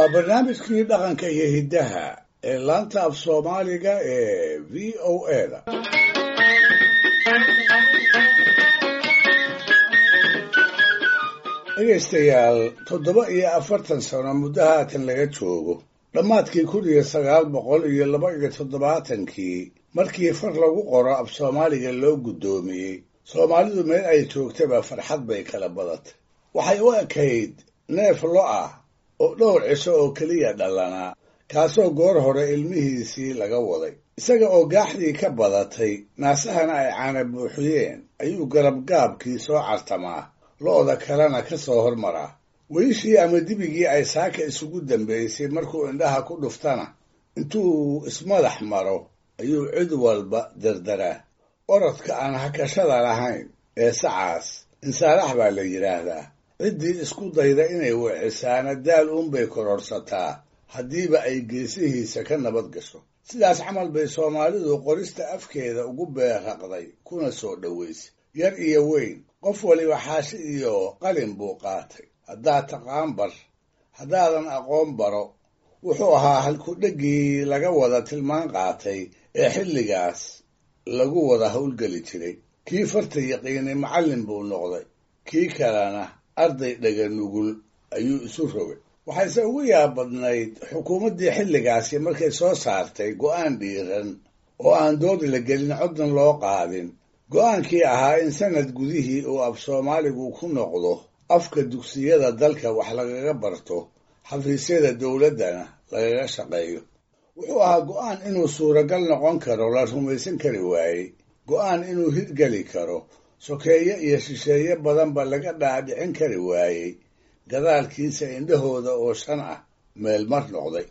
waa barnaamijkii dhaqanka iyo hiddaha ee laanta af soomaaliga ee v o a da dhegaystayaal toddoba iyo afartan sano muddo haatan laga joogo dhammaadkii kun iyo sagaal boqol iyo laba iyo toddobaatankii markii far lagu qoro af soomaaliga loo guddoomiyey soomaalidu meel ay joogtaba farxad bay kala badatay waxay u ekayd neef lo ah oo dhowr cisho oo keliya dhalanaa kaasoo goor hore ilmihiisii laga waday isaga oo gaaxdii ka badatay naasahana ay caana buuxiyeen ayuu garabgaabkii soo cartamaa lo'da kalena ka soo hormaraa weyishii ama dibigii ay saaka isugu dambaysay markuu indhaha ku dhuftana intuu ismadax maro ayuu cid walba dardaraa orodka aan hakashada lahayn ee sacaas insaalax baa la yidhaahdaa ciddii isku dayda inay wicisaana daal uunbay kororsataa haddiiba ay geesihiisa ka nabad gasho sidaas camal bay soomaalidu qorista afkeeda ugu beerraqday kuna soo dhowaysay yar iyo weyn qof waliba xaashi iyo qalin buu qaatay haddaad taqaan bar haddaadan aqoon baro wuxuu ahaa halkudheggii laga wada tilmaan qaatay ee xilligaas lagu wada howlgeli jiray kii farta yaqiinay macallin buu noqday kii kalena arday dhaga nugul ayuu isu rogay waxayse ugu yaabadnayd xukuumaddii xilligaasi markay soo saartay go'aan dhiiran oo aan doodi la gelin coddan loo qaadin go'aankii ahaa in sanad gudihii uu af soomaaligu ku noqdo afka dugsiyada dalka wax lagaga barto xafiisyada dowladdana lagaga shaqeeyo wuxuu ahaa go'aan inuu suuragal noqon karo la rumaysan kari waayey go'aan inuu hirgeli karo sokeeye iyo shisheeye badanba laga dhaadhicin kari waayey gadaalkiisa indhahooda oo shan ah meel mar noqday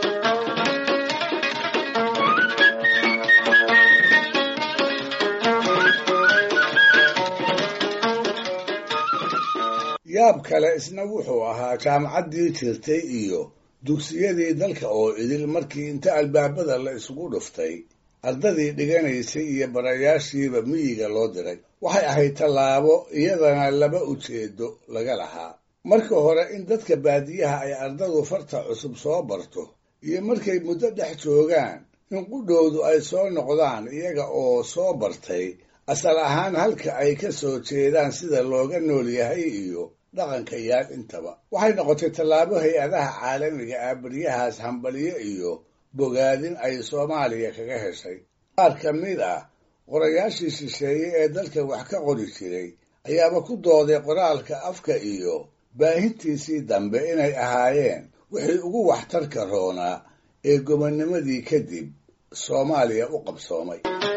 yaab kale isna wuxuu ahaa jaamacaddii jirtay iyo dugsiyadii dalka oo idil markii inta albaabada la isugu dhuftay ardadii dhiganaysay iyo barayaashiiba miyiga loo diray waxay ahayd tallaabo iyadana laba ujeedo laga lahaa marka hore in dadka baadiyaha ay ardadu farta cusub soo barto iyo markay muddo dhex joogaan in qudhoodu ay soo noqdaan iyaga oo soo bartay asal ahaan halka ay ka soo jeedaan sida looga nool yahay iyo dhaqanka yaal intaba waxay noqotay tallaabo hay-adaha caalamiga ah baryahaas hambalyo iyo bogaadin ay soomaaliya kaga heshay qaar ka mid ah qorayaashii shisheeye ee dalka wax ka qori jiray ayaaba ku dooday qoraalka afka iyo baahintiisii dambe inay ahaayeen wixii ugu waxtarka roonaa ee gobonnimadii kadib soomaaliya u qabsoomay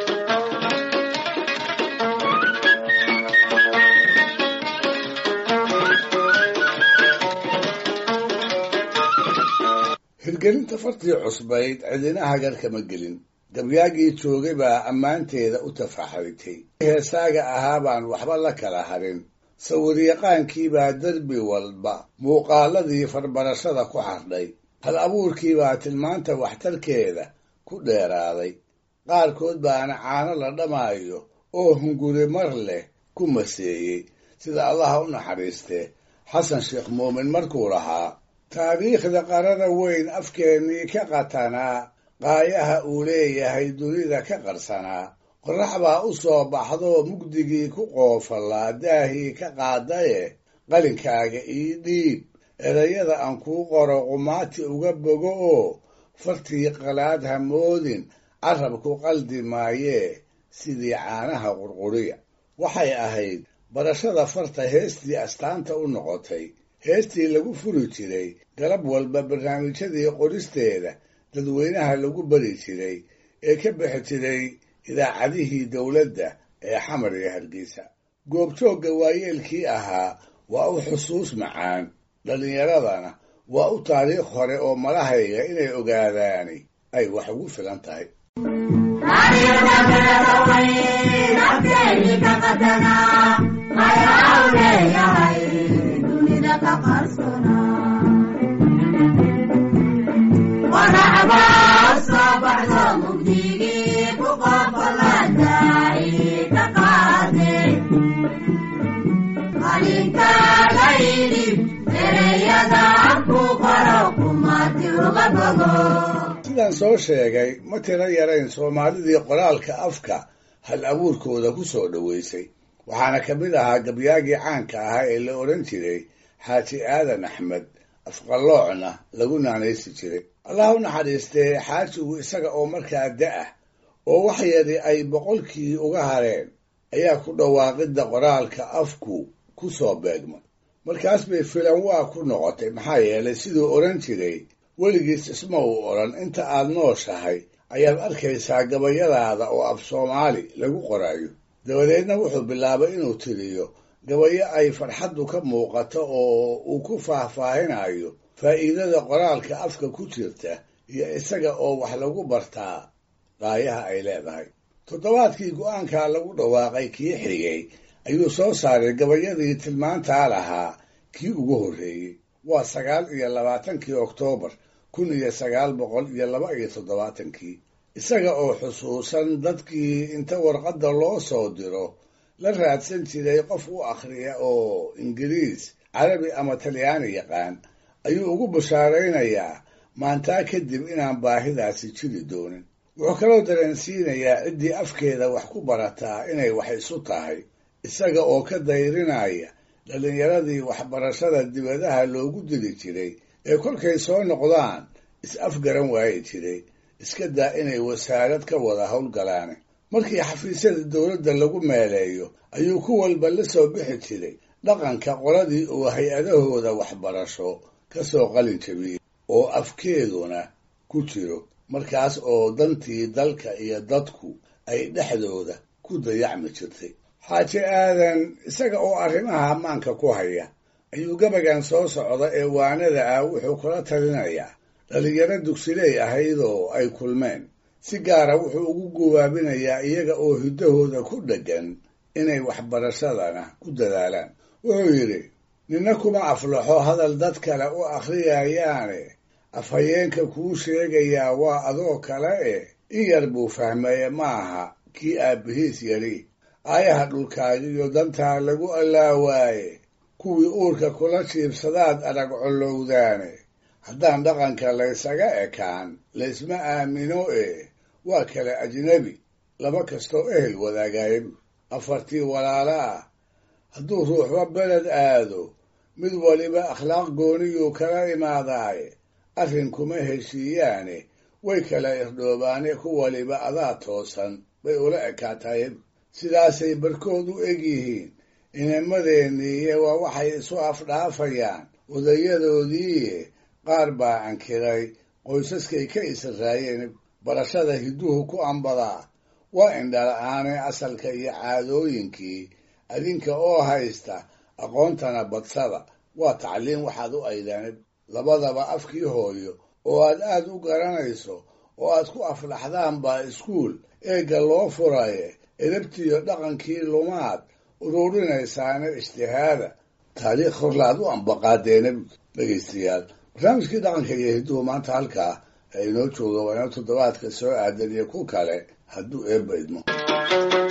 hirgelinta fartii cusbayd cidina hagar kama gelin gabyaagii joogay baa ammaanteeda u tafaxritay heesaaga ahaa baan waxba la kala harin sawiryaqaankiibaa derbi walba muuqaaladii farbarashada ku xardhay hal abuurkiibaa tilmaanta waxtarkeeda ku dheeraaday qaarkood baana caano la dhamaayo oo hunguri mar leh ku maseeyey sida allaha u naxariistee xasan sheekh muumin markuu lahaa taariikhda qarada weyn afkeennii ka qatanaa qaayaha uu leeyahay dunida ka qarsanaa qorrax baa u soo baxdoo mugdigii ku qoofallaa daahii ka qaadaye qalinkaaga ii dhiib erayada aan kuu qoro qumaati uga bogo oo fartii qalaad ha moodin carabku qaldi maayee sidii caanaha qurquriya waxay ahayd barashada farta heestii astaanta u noqotay heestii lagu furi jiray galab walba barnaamijyadii qoristeeda dadweynaha lagu bari jiray ee ka bixi jiray idaacadihii dowladda ee xamar iyo hargeysa goobjoogga waayeelkii ahaa waa u xusuus macaan dhallinyaradana waa u taariikh hore oo malahayga inay ogaadaani ay wax ugu filan tahay qalinkaagaydi ereyada ku qoro kuma sidaan soo sheegay ma tiro yarayn soomaalidii qoraalka afka hal abuurkooda ku soo dhoweysay waxaana ka mid ahaa gabyaagii caanka ahaa ee la odhan jiray xaaji aadan axmed afqaloocna lagu naanaysi jiray allah u naxariistee xaajigu isaga oo markaa da-ah oo wax yari ay boqolkii uga hareen ayaa ku dhawaaqidda qoraalka afku ku soo beegmay markaas bay filan waa ku noqotay maxaa yeelay siduu odhan jiray weligiis isma uu odhan inta aad nooshahay ayaad arkaysaa gabayadaada oo af soomaali lagu qorayo dabadeedna wuxuu bilaabay inuu tiriyo gabayo ay farxaddu ka muuqato oo uu ku faahfaahinayo faa'iidada qoraalka afka ku jirta iyo isaga oo wax lagu bartaa qaayaha ay leedahay toddobaadkii go-aankaa lagu dhawaaqay kii xigay ayuu soo saaray gabayadii tilmaantaa lahaa kii ugu horreeyey waa sagaal iyo labaatankii oktoobar kun iyo sagaal boqol iyo laba iyo toddobaatankii isaga oo xusuusan dadkii inta warqadda loo soo diro la raadsan jiray qof u akhriya oo ingiriis carabi ama talyaani yaqaan ayuu ugu bashaaraynayaa maantaa kadib inaan baahidaasi jiri doonin wuxuu kaloo dareensiinayaa ciddii afkeeda wax ku barataa inay wax isu tahay isaga oo ka dayrinaya dhallinyaradii waxbarashada dibadaha loogu diri jiray ee kolkay soo noqdaan is-afgaran waayi jiray iska daa inay wasaarad ka wada howlgalaane markii xafiisyada dowladda lagu meeleeyo ayuu ku walba la soo bixi jiray dhaqanka qoladii uu hay-adahooda waxbarasho ka soo qalin jabiyey oo afkeeduna ku jiro markaas oo dantii dalka iyo dadku ay dhexdooda ku dayacmi jirtay xaaji aadan isaga oo arrimaha ammaanka ku haya ayuu gabagan soo socda ee waanada ah wuxuu kula talinayaa dhallinyaro dugsiley ahaydoo ay kulmeen si gaara wuxuu ugu gubaabinayaa iyaga oo hiddahooda ku dheggan inay waxbarashadana ku dadaalaan wuxuu yidhi ninna kuma aflaxo hadal dad kale u akhriyayaane afhayeenka kuu sheegayaa waa adoo kale e in yar buu fahmeeye ma aha kii aabbihiis yari aayaha dhulkaagiyo dantaa lagu allaawaaye kuwii uurka kula jiibsadaad arag collowdaane haddaan dhaqanka laysaga ekaan laysma aamino e waa kale ajnebi laba kastoo ehel wadaagaaye afartii walaala ah hadduu ruuxba beled aado mid waliba akhlaaq gooniyuu kala imaadaaye arrin kuma heshiiyaane way kala irdhoobaane ku waliba adaa toosan bay ula ekaataye sidaasay barkood u eg yihiin inamadeenniiye waa waxay isu afdhaafayaan odayadoodiiye qaar baa ankiray qoysaskay ka israayeen barashada hidduhu ku ambadaa waa indhala-aane asalka iyo caadooyinkii adinka oo haysta aqoontana badsada waa tacliin waxaad u aydaan labadaba afkii hooyo oo aad aad u garanayso oo aad ku aflaxdaan baa iskuul eegga loo furaye edabtiiyo dhaqankii lumaad ururinaysaana ijtihaada taariikh horlaad u ambaqaadeena dhegaystayaal barnaamijkii dhaqanka iyo hidduhu maanta halkaa ee inoo jooga waa inoo toddobaadka soo aadan iyo ku kale hadduu eebba idmo